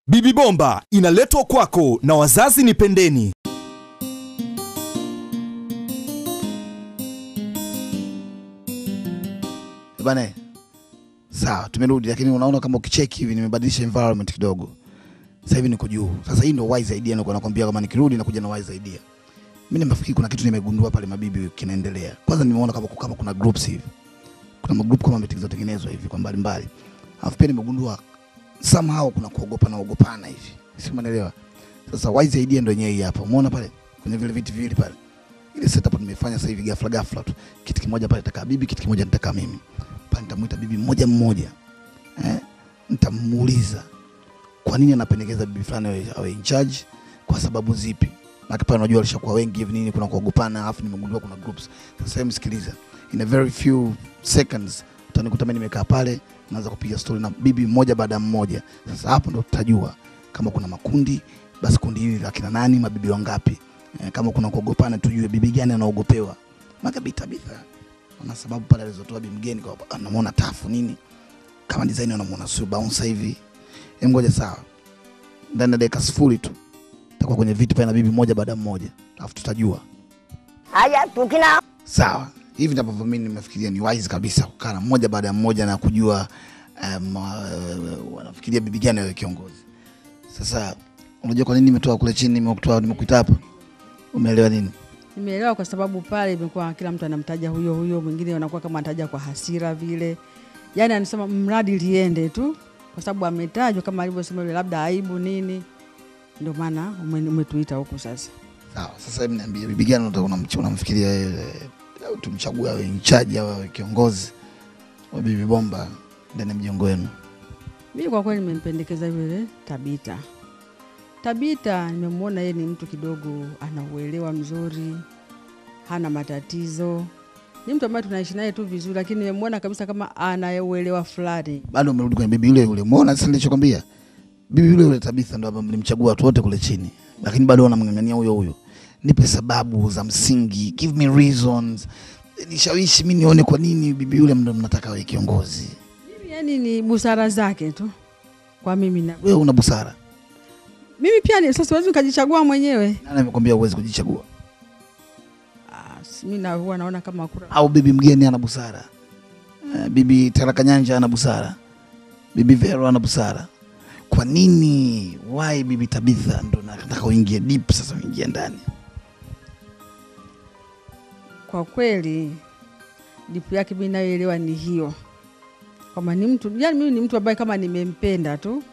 Bibi Bomba inaletwa kwako na wazazi ni Pendeni. Bana, sawa, tumerudi, lakini unaona kama ukicheki hivi nimebadilisha environment kidogo. Sasa hivi niko juu. Sasa hii ndio wise idea nilikuwa nakwambia kama nikirudi nakuja na wise idea. Mimi nimefikiri kuna kitu nimegundua pale mabibi kinaendelea. Kwanza nimeona kama kama kuna groups hivi. Kuna magroup kama meetings zinatengenezwa hivi kwa mbali mbali. Alafu pia nimegundua somehow kuna kuogopa na ogopana hivi. Si umeelewa? Sasa wise idea ndio yenyewe hii hapa. Umeona pale kwenye vile viti viwili pale. Ile setup nimefanya sasa hivi ghafla ghafla tu. Kiti kimoja pale nitakaa bibi, kiti kimoja nitakaa mimi. Pale nitamuita bibi mmoja mmoja. Eh? Nitamuuliza kwa nini anapendekeza bibi fulani awe, awe in charge, kwa sababu zipi? Maana pale unajua alishakuwa wengi hivi nini, kuna kuogopana, alafu nimegundua kuna groups. Sasa hebu sikiliza, in a very few seconds utanikuta mimi nimekaa pale naanza kupiga story na bibi mmoja baada ya mmoja. Sasa hapo ndo tutajua kama kuna makundi, basi kundi hili la kina nani, mabibi wangapi. E, kama kuna kuogopana, tujue bibi gani anaogopewa. Maka bitabitha na sababu pale alizotoa bibi mgeni kwa anamuona tafu nini, kama design anamuona sio bounce hivi. Hem, ngoja sawa, ndani ya dakika sifuri tu takuwa kwenye viti pale na bibi moja baada ya mmoja, alafu tutajua Haya, tukina sawa. Hivi ndivyo mimi nimefikiria ni wise kabisa kukaa na mmoja baada ya mmoja na kujua um, uh, wanafikiria bibi gani awe kiongozi. Sasa unajua kwa nini nimetoa kule chini nimekutoa nimekuita hapa? Umeelewa nini? Nimeelewa kwa sababu pale imekuwa kila mtu anamtaja huyo huyo, mwingine anakuwa kama anataja kwa hasira vile, yaani anasema mradi liende tu, kwa sababu ametajwa kama alivyosema yule, labda aibu nini, ndio maana ume- umetuita huku sasa. Sawa. Sasa hebu niambie bibi gani unataka unamch- unamfikiria yeye au tumchague awe in charge au awe kiongozi wa bibi bomba ndani ya mjengo wenu? Mimi kwa kweli nimempendekeza yule Tabita. Tabita nimemwona yeye ni mtu kidogo ana uelewa mzuri, hana matatizo, ni mtu ambaye tunaishi naye tu vizuri, lakini nimemwona kabisa kama ana uelewa fulani. Bado umerudi kwenye bibi yule yule. Umeona sasa nilichokwambia? Bibi yule yule Tabitha ndo ambaye mlimchagua watu wote kule chini. Lakini bado wanamng'ang'ania huyo huyo. Nipe sababu za msingi, give me reasons. Nishawishi mimi nione kwa nini bibi yule ndo mnataka awe kiongozi. Yani ni busara zake tu kwa mimi na Wewe una busara. mimi pia ni sasa, siwezi nikajichagua mwenyewe. Nani amekwambia uwezi kujichagua? Ah, si- mimi na huwa naona kama kura Au bibi mgeni ana busara? Uh, bibi Taraka Nyanja ana busara? Bibi Vero ana busara? Kwa nini why bibi Tabitha ndo nataka uingie deep sasa uingie ndani? kwa kweli dipu yake mimi nayoelewa ni hiyo, kwamba ni mtu yani, mimi ni mtu ambaye kama nimempenda tu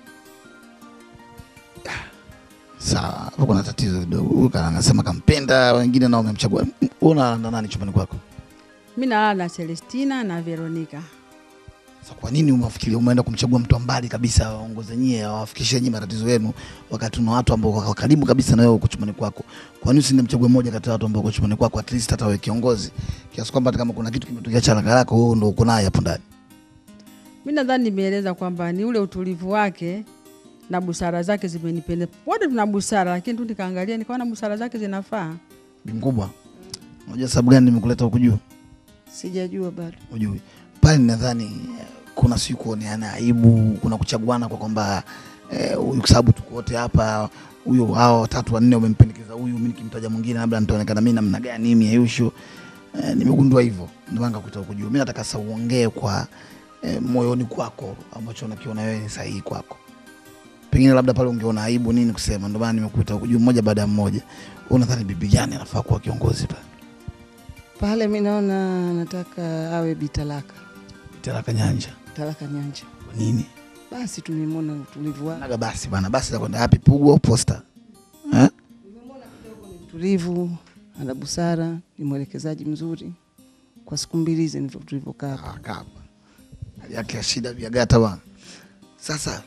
Sawa, hapo kuna tatizo kidogo. Huyu kana anasema kampenda, wengine nao wamemchagua. Wewe unalala nani chumbani kwako? mi nalala na Celestina na Veronica. Sasa kwa nini umefikiria umeenda kumchagua mtu wa mbali kabisa awaongoze nyie, awafikishie nyie matatizo yenu, wakati una watu ambao wako karibu kabisa na wewe uko chumbani kwako? Kwa nini usiende mchague mmoja kati ya watu ambao uko chumbani kwako, at least hata wewe kiongozi, kiasi kwamba hata kama kuna kitu kimetokea cha haraka yako, wewe ndio uko naye hapo ndani. Mi nadhani nimeeleza kwamba ni ule utulivu wake na busara zake zimenipendeza. Wote tuna busara, lakini tu nikaangalia nikaona busara zake zinafaa. Bi mkubwa, unajua sababu gani nimekuleta huku juu? Sijajua bado. Ujui pale, nadhani eh, kuna si kuoneana aibu, kuna kuchaguana kwa kwamba eh, huyu kwa sababu tuko wote hapa, huyu hao watatu wanne wamempendekeza huyu, mimi nikimtaja mwingine labda nitaonekana mimi namna gani, mimi Ayusho. Eh, nimegundua hivyo, ndio maana nikakuita huku juu. Mimi nataka sasa uongee kwa eh, moyoni kwako ambacho unakiona wewe ni sahihi kwako. Pengine labda pale ungeona aibu nini kusema, ndio maana nimekuita huku juu mmoja baada ya mmoja. Wewe unadhani bibi gani anafaa kuwa kiongozi pale? Pale mi naona nataka awe Bitalaka, Taraka Nyanja. Talaka Nyanja. Kwa nini? Basi tumemwona utulivu wake, Naga basi bana, basi za kwenda wapi? Pugu au posta? Eh? utulivu, ana busara, ni mwelekezaji mzuri. Kwa siku mbili hizi ndivyo tulivyokaa hapa. Ah, kapa. Hali yake ya shida vya gata bana. Sasa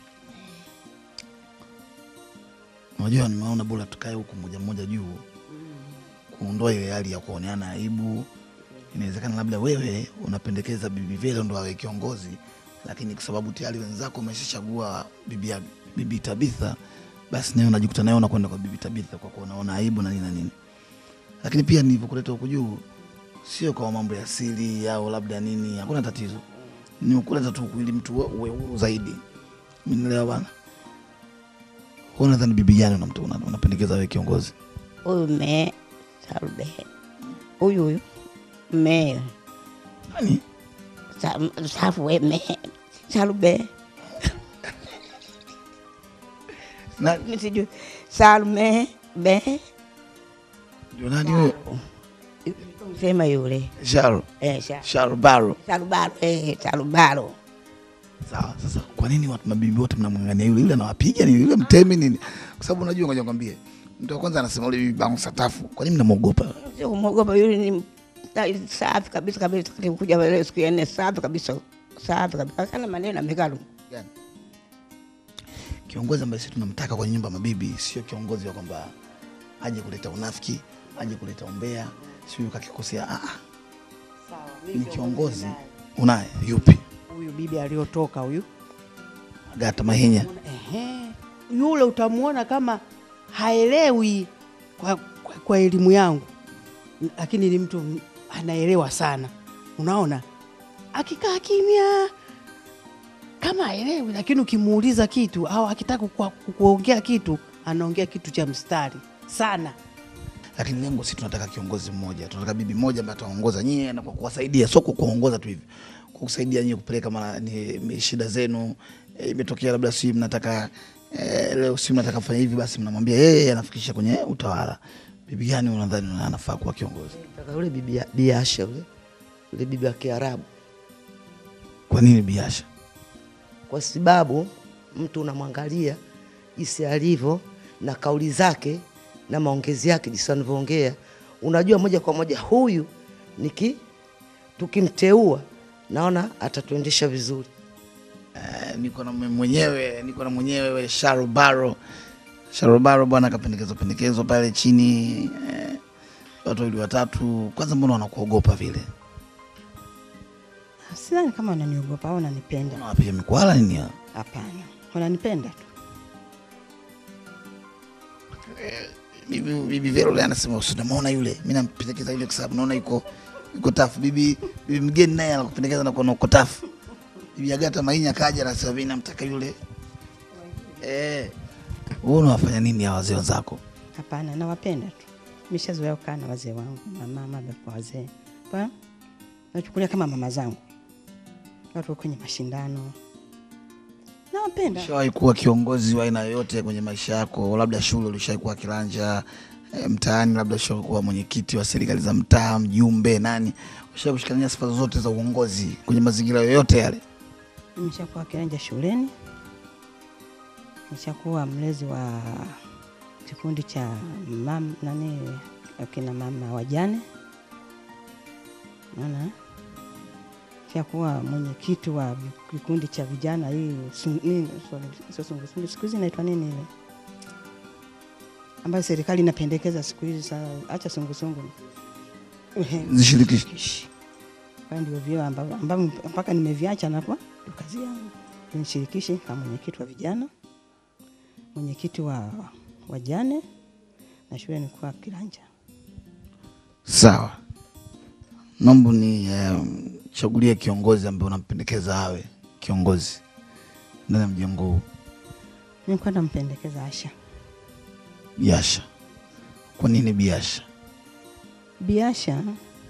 unajua, nimeona bora tukae huku moja moja juu, kuondoa ile hali ya kuoneana aibu. Inawezekana labda wewe unapendekeza bibi Vero ndo awe kiongozi, lakini kwa sababu tayari wenzako umeshachagua bibi, ya- bibi Tabitha, basi nawe unajikuta nawe unakwenda kwa bibi Tabitha kwa kuwa unaona aibu na nini na nini. Lakini pia nilivyokuleta huku juu sio kwa mambo ya siri au labda nini, hakuna tatizo. Nimekuleta tu ili mtu uwe uwe huru zaidi, umenielewa bana? Wewe unadhani bibi gani unamta- una- unapendekeza wewe kiongozi? Huyu me Salube. Huyu huyu me Nani? Sa- safu we me Salube. Na Mimi sijui Salme be ndio nani huyo? sema yule Sharo. eh sha Sharo Baro. Salubaro eh Salubaro. Sawa, sasa kwa nini watu mabibi wote mnamng'ang'ania yule? Yule anawapiga nini? Yule mtemi nini? Kwa sababu unajua, ngoja nikwambie. Mtu wa kwanza anasema yule bibi bangu satafu. Kwa nini mnamwogopa? Sio kumwogopa yule ni ta- safi kabisa kabisa kuja leo siku ya nne safi kabisa safi kabisa kana maneno amekalu Gani? Kiongozi ambaye sisi tunamtaka kwenye nyumba ya mabibi sio kiongozi wa kwamba aje kuleta unafiki, aje kuleta umbea, sio kakikosea. Ah, ah. ni kiongozi unaye yupi? huyu bibi aliyotoka huyu Agata Mahinya. Ehe. yule utamwona kama haelewi kwa, kwa, kwa elimu yangu, lakini ni mtu anaelewa sana. Unaona, akikaa kimya kama haelewi, lakini ukimuuliza kitu au akitaka kukua- kuongea kitu anaongea kitu cha mstari sana. lakini lengo si tunataka kiongozi mmoja, tunataka bibi moja ambaye ataongoza nyie na kwa kuwasaidia, sio kwa kuongoza tu hivi, kwa kusaidia nyie kupeleka mara ni ni shida zenu. E, imetokea labda si mnataka e, leo si mnataka kufanya hivi, basi mnamwambia yeye anafikisha kwenye utawala. Bibi gani unadhani anafaa kuwa kiongozi? Nataka yule bibi ya- biasha yule yule bibi wa Kiarabu, Kwa nini biasha? kwa sababu mtu unamwangalia jinsi alivyo na kauli zake na maongezi yake, jinsi anavyoongea, unajua moja kwa moja huyu niki tukimteua, naona atatuendesha vizuri. Eh, niko na mwe- mwenyewe niko na mwenyewe Sharobaro Sharobaro bwana akapendekezwa pendekezwa pale chini eh, watu wawili watatu. Kwanza mbona wanakuogopa vile? Sidhani kama wananiogopa au wananipenda. Unawapiga mikwala nini? hao? Hapana, wananipenda tu. bibi bibi Vero yule anasema usinamwona yule, mimi nampendekeza yule kwa sababu naona yuko yuko tafu. Bibi bibi mgeni naye anakupendekeza na kuona uko tafu. Bibi Agata Mainya kaja anasema mimi namtaka yule. Eh, wewe unawafanya nini hawa wazee wenzako? Hapana, nawapenda tu. Nimeshazoea kukaa na wazee wangu, mama, baba kwa wazee. Kwa nachukulia kama mama zangu. Watu wako kwenye mashindano. Nawapenda. Ushawahi kuwa kiongozi wa aina yoyote kwenye maisha yako? Labda shule ulishawahi kuwa kiranja e, mtaani, labda ushawahi kuwa mwenyekiti wa serikali za mtaa, mjumbe, nani? Ushawahi kushikania sifa zote za uongozi kwenye mazingira yoyote yale? Nimeshakuwa kiranja shuleni. Nimeshakuwa mlezi wa kikundi cha mam, nani akina mama wajane. Naona shakuwa mwenyekiti wa kikundi cha vijana hii sung- nini, sorry, sio sungusungu, siku hizi inaitwa nini ile ambayo serikali inapendekeza siku hizi. Sa acha sungusungu Ehe, Zishirikishe. kwa ndio vyo ambavyo ambavyo mpaka nimeviacha napo ndio kazi yangu nishirikishi kama mwenyekiti wa vijana, mwenyekiti wa wajane na shule nilikuwa kiranja. Sawa, naomba ni um, chagulie kiongozi ambaye unampendekeza awe kiongozi ndani ya mjengo huu. Nilikuwa nampendekeza Asha. Biasha. Kwa nini Biasha? Biasha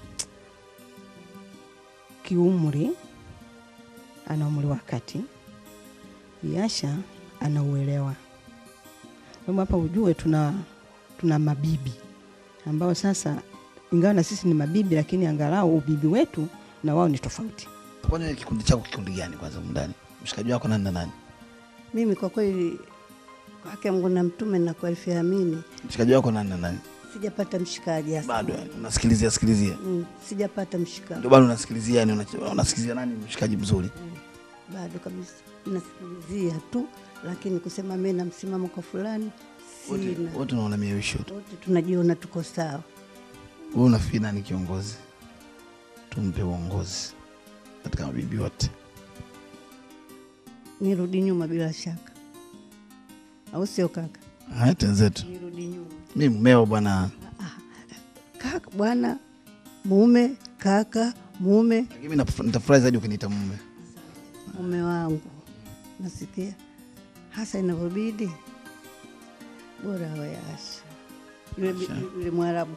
kiumri ana umri wa kati. Biasha ana uelewa. Sababu hapa ujue tuna tuna mabibi ambao sasa ingawa na sisi ni mabibi, lakini angalau ubibi wetu na wao ni tofauti. Kwani wewe kikundi chako kikundi gani kwanza humu ndani? Mshikaji wako nani na nani? Mimi kwa kweli kwake Mungu na mtume na kwa elfu amini Mshikaji wako nani na nani? sijapata mshikaji hasa. Bado yani, unasikilizia sikilizia. Mm, sijapata mshikaji Ndio bado unasikilizia yani una- unasikilizia nani mshikaji mzuri? bado kabisa, nasikilizia tu, lakini kusema mimi na msimamo kwa fulani Wote sina. wote unaona miewisho tu. Wote tunajiona tuko sawa. Wewe unafikiri nani kiongozi? Tumpe uongozi katika mabibi wote. Nirudi nyuma bila shaka, au sio kaka? Haya tenzetu. Nirudi nyuma Mimi mmeo bwana. kaka, bwana mume, kaka mume, Lakini mimi naf- nitafurahi zaidi ukiniita mume. mume wangu, nasikia hasa inavyobidi bora awe Asha yule, yule Mwarabu.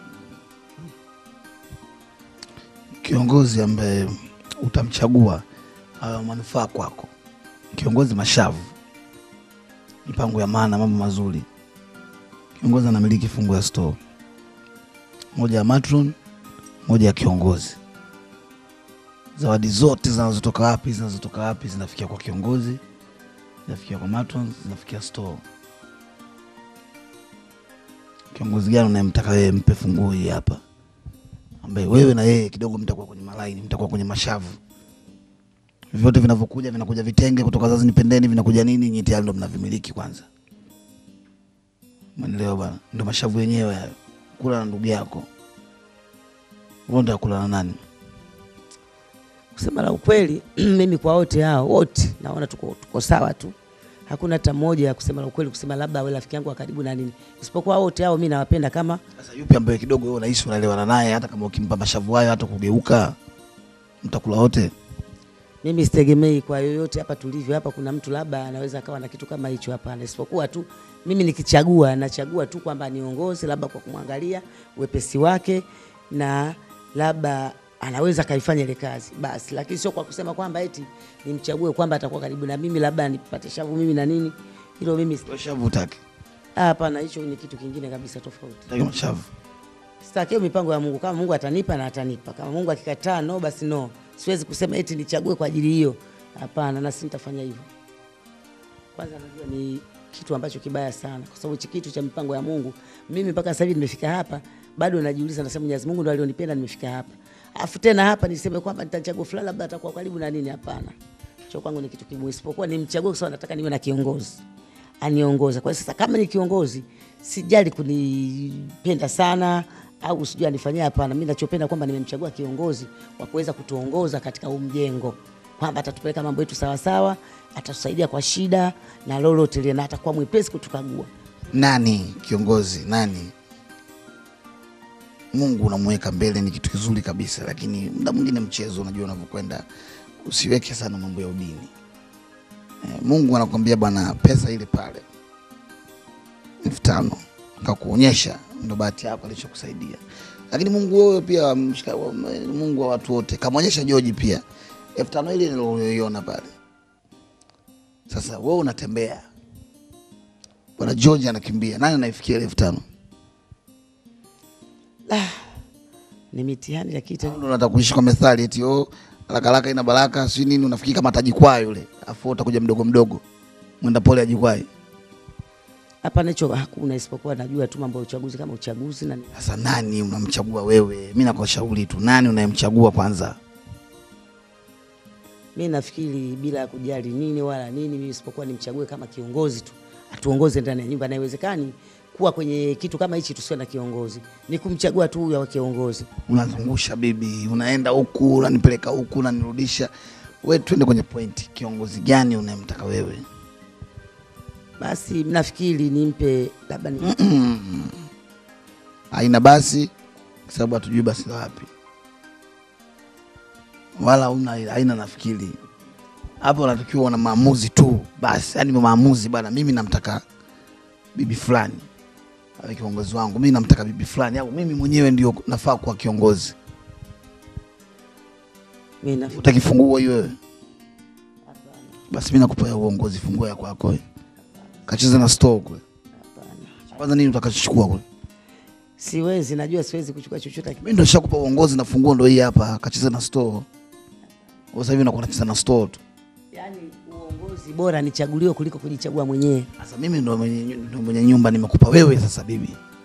Kiongozi ambaye utamchagua awe manufaa kwako, kiongozi mashavu, mipango ya maana, mambo mazuri. Kiongozi anamiliki fungu ya store, moja ya matron, moja ya kiongozi. Zawadi zote zinazotoka wapi, zinazotoka wapi, zinafikia kwa kiongozi, zinafikia kwa matron, zinafikia store. Kiongozi gani unayemtaka wewe mpe funguo hii hapa, ambaye wewe na yeye kidogo mtakuwa kwenye malaini, mtakuwa kwenye mashavu vyote vinavyokuja vinakuja vitenge kutoka Zazi Nipendeni, vinakuja nini, nyinyi tayari ndo mnavimiliki kwanza. Umeelewa bwana? Ndo mashavu yenyewe hayo. Kula na ndugu yako, wewe ndio kula na nani? Kusema la ukweli, mimi kwa wote hao wote naona tuko, tuko sawa tu, hakuna hata mmoja ya kusema la ukweli, kusema labda awe rafiki yangu wa karibu na nini, isipokuwa wote hao mimi nawapenda kama Sasa yupi ambaye kidogo wewe unahisi unaelewana naye, hata kama ukimpa mashavu hayo, hata kugeuka, mtakula wote? mimi sitegemei kwa yoyote hapa tulivyo hapa, kuna mtu labda anaweza akawa na kitu kama hicho. Hapana, isipokuwa tu mimi nikichagua, nachagua tu kwamba niongoze labda kwa kumwangalia wepesi wake na labda anaweza akaifanya ile kazi basi, lakini sio kwa kusema kwamba eti nimchague kwamba atakuwa karibu na mimi labda nipate shavu mimi na nini. Hilo mimi Wewe shavu utaki, ah, hapana, hicho ni kitu kingine kabisa tofauti. utaki mashavu. Sitaki hiyo mipango ya Mungu. Kama Mungu atanipa na atanipa, kama Mungu akikataa no, basi no. Siwezi kusema eti nichague kwa ajili hiyo, hapana, na si nitafanya hivyo. Kwanza najua ni kitu ambacho kibaya sana, kwa sababu hichi kitu cha mipango ya Mungu, mimi mpaka sasa hivi nimefika hapa, bado najiuliza, nasema Mwenyezi Mungu ndo alionipenda nimefika hapa, afu tena hapa niseme kwamba nitachagua fulani labda atakuwa karibu na nini? Hapana, cho kwangu ni kitu kigumu, isipokuwa nimchague kwa sababu nataka niwe na kiongozi aniongoza. Kwa hiyo sasa, kama ni kiongozi, sijali kunipenda sana au sijui anifanyia, hapana. Mimi nachopenda kwamba nimemchagua kiongozi wa kuweza kutuongoza katika huu mjengo, kwamba atatupeleka mambo yetu sawasawa, atatusaidia kwa shida na lolote lile, na atakuwa mwepesi kutukagua. Nani kiongozi? Nani? Mungu unamweka mbele, ni kitu kizuri kabisa, lakini muda mwingine mchezo, unajua unavyokwenda, usiweke sana mambo ya udini. Eh, Mungu anakwambia bwana, pesa ile pale elfu tano akakuonyesha, ndo bahati yako alichokusaidia. Lakini Mungu wewe pia mshika, wa- Mungu wa watu wote kamwonyesha Joji pia elfu tano ile niliyoiona pale. Sasa wewe unatembea, bwana George anakimbia, nani anaifikia ile elfu tano? Ni mitihani, lakini tena Ndio unataka kuishi kwa methali eti oh, haraka haraka ina baraka, si nini, unafikiri kama atajikwaa yule, afu wewe utakuja mdogo mdogo, mwenda pole ajikwai. hapana, hicho hakuna, isipokuwa najua tu mambo ya uchaguzi kama uchaguzi na Sasa nani unamchagua wewe? Mi nakushauri tu, nani unayemchagua kwanza? mi nafikiri bila ya kujali nini wala nini, mimi isipokuwa nimchague kama kiongozi tu, atuongoze ndani ya nyumba, na haiwezekani kuwa kwenye kitu kama hichi tusiwe na kiongozi, ni kumchagua tu huyo awe kiongozi. Unazungusha bibi, unaenda huku, unanipeleka huku, unanirudisha. We, twende kwenye pointi, kiongozi gani unayemtaka wewe? Basi nafikiri nimpe labda ni Haina basi, kwa sababu hatujui basi la wapi, wala una haina. Nafikiri hapo unatakiwa una maamuzi tu basi, yani maamuzi bana, mimi namtaka bibi fulani awe kiongozi wangu, mimi namtaka bibi fulani, au mimi mwenyewe ndio nafaa kuwa kiongozi. mimi nafikiri Utaki funguo hiyo wewe? Basi mimi nakupa ya uongozi, funguo ya kwako wewe. Kacheza na store kule. Kwanza nini utakachochukua kule? siwezi, najua siwezi kuchukua chochote. Mimi ndo nishakupa uongozi na funguo ndo hii hapa, kacheza na store. Wewe Sasa hivi unakuwa unacheza na store tu. Yani uongozi bora nichaguliwe kuliko kujichagua mwenyewe. Sasa mimi ndo mwenye, ndo mwenye nyumba nimekupa wewe sasa bibi.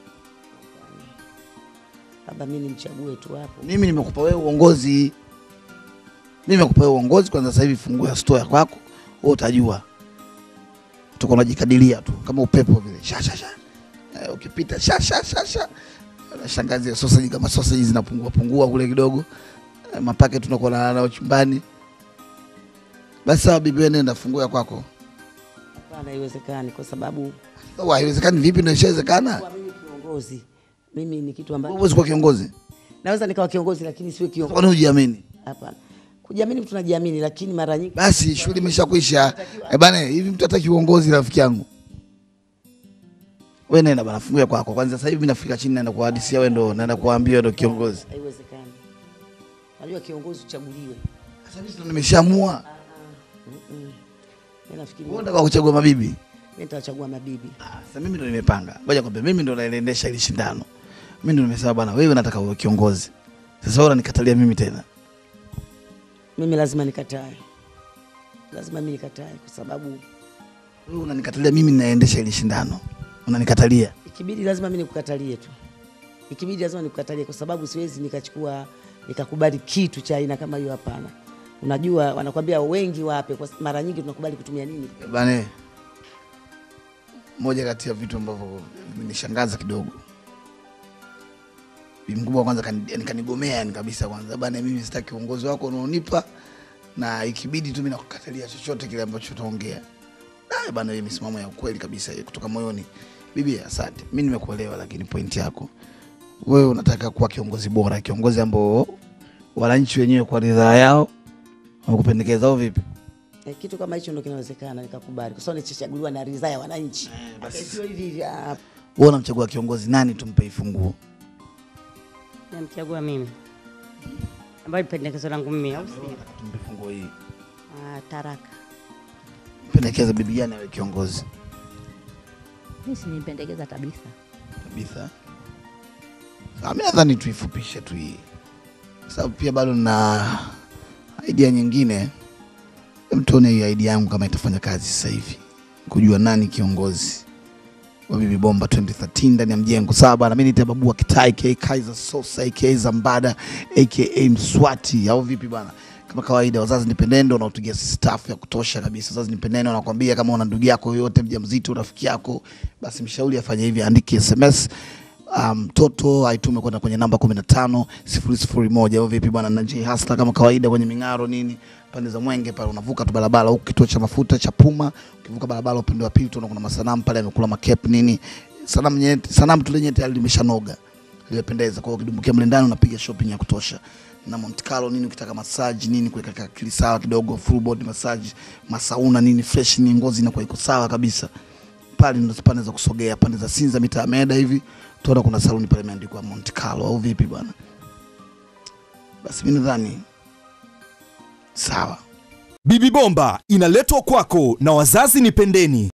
Labda mimi nimchague tu hapo. Mimi nimekupa wewe uongozi. Mimi nimekupa wewe uongozi kwanza sasa hivi funguo ya store ya kwako, wewe utajua. Tuko unajikadiria tu kama upepo vile. Sha sha sha. Eh, ukipita sha sha sha sha. Shangazi ya sausage kama sausage zinapungua pungua kule kidogo. Eh, mapake tunakuwa na nayo chumbani. Basi sawa bibi, wewe nenda funguo ya kwako. Hapana, haiwezekani kwa sababu Oh, haiwezekani vipi? Ndio ishawezekana. kwa mimi kiongozi, mimi ni kitu ambacho Huwezi kuwa kiongozi. naweza nikawa kiongozi lakini siwe kiongozi. Kwani hujiamini? Hapana, kujiamini mtu najiamini, lakini mara nyingi Basi shughuli imeshakwisha. Eh bana, hivi mtu hataki uongozi rafiki yangu. Wewe nenda bana, fungulia kwako kwanza. Sasa hivi mimi nafika chini, naenda kuhadisia wewe, ndo naenda kuambia wewe ndo kiongozi. Haiwezekani. Najua kiongozi uchaguliwe. Sasa mimi ndo nimeshaamua. Mimi nafikiri Wewe unataka kuchagua mabibi? mimi nitawachagua mabibi. Sasa mimi ndo nimepanga. Ngoja kwambie, mimi ndo naendesha hili shindano. Mimi ndo nimesema bana, wewe nataka uwe kiongozi. Sasa wewe unanikatalia mimi tena. Mimi lazima nikatae, lazima mimi nikatae kwa sababu Wewe unanikatalia mimi ninaendesha hili shindano. Unanikatalia. ikibidi lazima mimi nikukatalie tu, ikibidi lazima nikukatalie kwa sababu siwezi nikachukua nikakubali kitu cha aina kama hiyo. Hapana. Unajua wanakwambia wengi wape, kwa mara nyingi tunakubali kutumia nini? Bane, moja kati ya vitu ambavyo vimenishangaza kidogo, bibi mkubwa kwanza kani- yani kanigomea yani kabisa. Kwanza bana, mimi sitaki uongozi wako unaonipa, na ikibidi tu mimi nakukatalia chochote kile ambacho utaongea. Ah, bana, hiyo misimamo ya ukweli kabisa hiyo kutoka moyoni. Bibi, asante, mi nimekuelewa, lakini pointi yako wewe unataka kuwa kiongozi bora, kiongozi ambao wananchi wenyewe kwa ridhaa yao wamekupendekeza au vipi? E, kitu kama hicho ndio kinawezekana nikakubali, kwa sababu nichachaguliwa na ridhaa ya wananchi. basi. Sio hivi hivi. ah, Wewe unamchagua kiongozi nani, tumpe hii funguo? Namchagua mimi ambayo ni pendekezo langu mimi, au sio? Tumpe funguo hii. Ah, Taraka. Pendekeza bibi gani awe kiongozi Mimi sinipendekeza kabisa. kabisa? Ah, mi nadhani tuifupishe tu hii, sababu pia bado na idea nyingine. Hem, tuone hiyo idea yangu kama itafanya kazi sasa hivi, kujua nani kiongozi wa Bibi Bomba 2013 ndani ya mjengo. Sawa bana, mimi niite Babu wa Kitai aka Kaiser Sosa aka Zambada aka Mswati au vipi bana? Kama kawaida, wazazi nipendendo wanaotugia sisi staff ya kutosha kabisa. Wazazi nipendendo wanakuambia kama una ndugu yako yoyote mjamzito, rafiki yako, basi mshauri afanye hivi, andike SMS mtoto um, aitume kwenda kwenye namba 15 001 au vipi bwana, na J Hasta kama kawaida kwenye ming'aro nini pande za Mwenge pale, unavuka tu barabara huku kituo cha mafuta cha Puma, ukivuka barabara upande wa pili tunaona kuna masanamu pale amekula makep nini, sanamu nyeti, sanamu tu lenyewe tayari limeshanoga limependeza. Kwa hiyo ukidumbukia mle ndani unapiga shopping ya kutosha na Monte Carlo nini, ukitaka massage nini, kuweka akili sawa kidogo, full body massage, masauna nini, fresh ni ngozi inakuwa iko sawa kabisa pale ndo pande za kusogea pande za Sinza mita ya Meda hivi tuona kuna saluni pale imeandikwa Monte Carlo au vipi bwana? Basi mimi nadhani sawa. Bibi Bomba inaletwa kwako na wazazi ni pendeni.